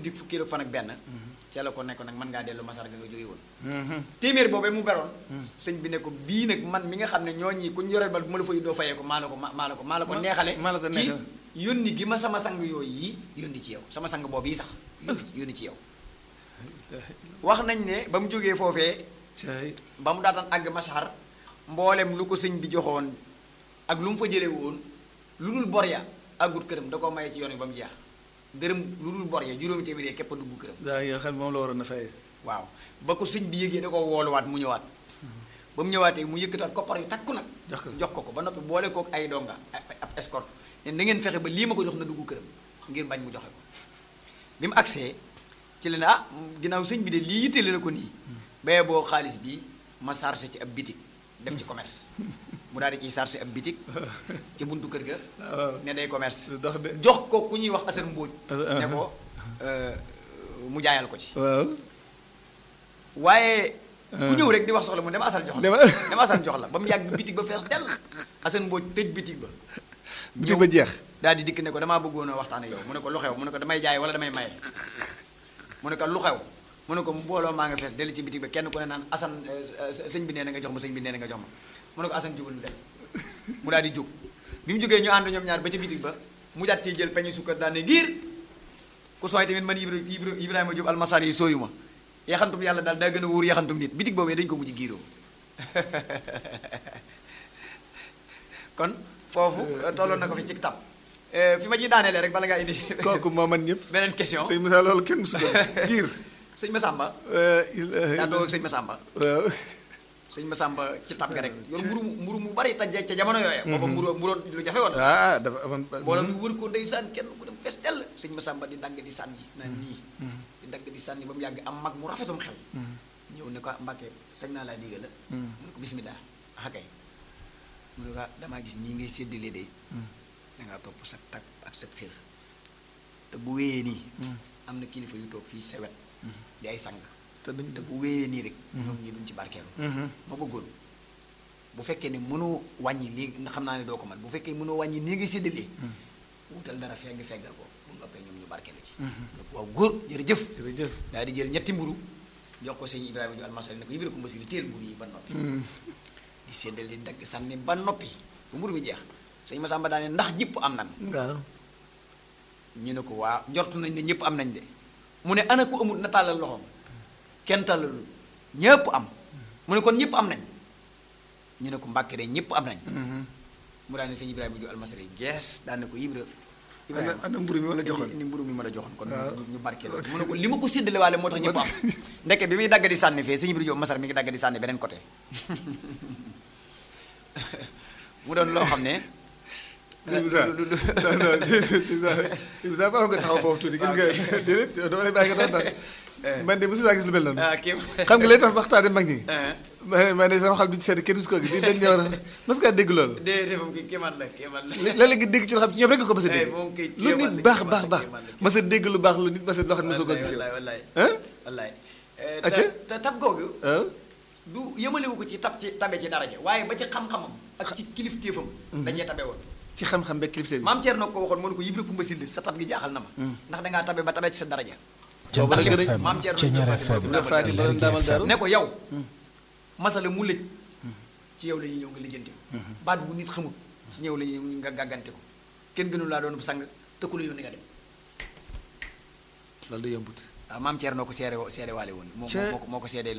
guddi fukki fan ak benn ca la ko nekk nag mën ngaa dellu masar ga nga jóge woon téeméer boobee mu beroon sëñ bi ne ko bii nag man mi nga xam ne ñooñi ku ñu yoreel bal bu ma la fay doo fayee ko maa la ko maa la ko maa la ko Ma- neexale maa la ko ci neexal. yónni gi ma sama sang yooyu yi yónni ci yow sama sang boobu yi sax yónni yónni ci yow wax nañ ne ba mu jógee foofee cay ba mu daataan àgg mashar mboolem lu ko sëñ bi joxoon ak lu mu fa jëlee woon lu dul bor ya àggut këram da koo maye ci yoon wi ba mu jeex dërëm lu dul bor ya juróomi téeméer ya képp a dugg këram daa yoo xam ne moom la waroon a fay waaw ba ko sëñ bi yëgee da ko wooluwaat mu ñëwaat ba mu ñëwaatee mu yëkkataat koppar yu takku nag Jox ko. jox ko ko ba noppi boole kook ay donga ay- ab escorte ne da ngeen fexe ba lii ma ko jox na dugg këram ngir bañ mu joxe ko bi mu agsee ci la ne ah ginnaaw sëñ bi de lii yitteel na ko nii baye boo xaalis bi ma chargé ci ab bitig def ci commerce mu daal di ciy chargé ab bitig ci buntu kër ga waaw ne day commerce du dox de jox ko ku ñuy wax Assane Mbodj Uh-huh. ne ko euh, mu jaayal ko ci waaw waaye ku ñëw rek di wax soxla mu dem asal jox la Dema- dem asal jox la ba mu yàgg bitig ba fees dell Assane Mbodj tëj bitig ba bitig ba jeex daal di dikk ne ko damaa bëggoon a waxtaan ak yow mu ne ko lu xew mu ne ko damay jaay wala damay maye mu ne ko lu xew mu ne ko mbooloo maa nga fees dell ci bitig ba kenn ku ne naan Assane euh, euh, sëñ bi nee na nga jox ma sëñ bi nee na nga jox ma mu ne ko Assane jógal ñu dem mu daal di jóg bi mu jógee ñu ànd ñoom ñaar ba ca bitig ba mu daat ciy jël peñu sukkar daal ne giir ku sooy tamit man Ibra Ibra Ibrahima Diop almasari yi sooyu ma yaxantum yàlla daal daa gën a wóor yaxantum nit bitig boobee dañ ko mujj giiroo kon foofu tolloon na ko fi ci tab fi ma ciy daaneele rek bala ngaa indi kooku moo man ñëpp beneen question sëñ Moussa loolu kenn musu ko gis giir sëñ Massamba daa toog ak sëñ Massamba waaw sëñ Massamba ci tab ga rek yor mburu mu mburu mu bari taj ca jamono yooya booba mburu mburu lu jafe woon ah dafa amoon mbooloo mi wër ko ndeysaan kenn ku dem fees dell sëñ Massamba di dagg di sànni naan nii di dagg di sànni ba mu yàgg am mag mu rafetum xel ñëw ne ko Mbàkke sañ naa laa digal la mu ne ko bismillah ah kay mu ne ko damaa gis nii ngay séddale de dangaa topp sa tag ak sa xir te bu wéyee nii am na kilifa yu toog fii sewet di ay sang te duñ te bu wéyee nii rek ñoom ñi duñ ci barkeelu ma bëggoon bu fekkee ne mënoo wàññi léegi nga xam naa ne doo ko man bu fekkee mënoo wàññi nii ngay séddalee wutal dara fegg feggal ko bu noppee ñoom ñu barkeelu ci donc waaw góor jërëjëf jërëjëf daal di jël ñetti mburu jox ko sëñ Ibrahima Diop almasari ne ko Ibrahima Kumba Sili téel mburu yi ba noppi di séddal di dagg sànni ba noppi bu mburu mi jeex sëñ Masamba daane ndax ñëpp am nan waaw ñu ne ko waa njortu nañ ne ñëpp am nañ de mu ne ana ko amul na tàllal loxoom kenn tàllalul ñëpp am mu ne kon ñëpp am nañ ñu ne ko mbàkke de ñëpp am nañ mu daane sëñ Ibrahima Diop almasari gees daane ko Ibra ana ana mburu mi wala joxoon ni mburu mi ma la joxoon kon waaw. ñu ñu barkeeloo mu ne ko li ma ko séddale waale moo tax ñëpp am ndeke bi muy dagg di sànni fee sëñ Ibrahima Diop masar mi ngi dagg di sànni beneen côté mu doon loo xam ne sëñ Moussa lu- lu- non non sëñ Moussa faaw nga taxaw foofu tuuti gis nga déedéet yow dama lay bàyyi nga tax man de mosulaa gis lu mel noonu ah kii xam nga lay tax waxtaane mag ñi ah ma ma ne sama xal bi sedd kenn mus ko gis di dañ ñëw mas ngaa dégg loolu déedéet moom kii kéemaan la kéemaan la léeg-léeg nga dégg ci loo xam ne ñoom rek nga ko mas a Eh, dégg moom kay lu kéemaan nit la, baax kéemaan baax la, baax kéemaan la. mas a dégg lu baax lu nit mas a loo xam ne mosoo ko wallaay gis wallaay ah wallaay Acca. te te tab googu ah du yëmalewu ko ci tab ci tabe ci daraja waaye ba ci xam-xamam ak ci kilifteefam dañee tabe woon ci xam-xam beeg kilifte bi maam Thierno ko waxoon mënu ko Ibra Kumba Sill sa tab gi jaaxal na ma ndax dangaa tabe ba tabe ci sa daraja boobu nag gën a maam Thierno Ceñeer Diop Fatou FM. nga faati ba doon daamal daaru ne ko yow masala mu lëj ci yow la ñuy ñëw nga lijjanti ko baat bu nit xamul ci ñëw la ñuy ñëw nga gàggante ko kenn gënu laa doon sang te ku la yónni nga dem loolu da yombut waaw maam Thierno ko seere seere waale woon moo Cee- moo ko moo ko seedee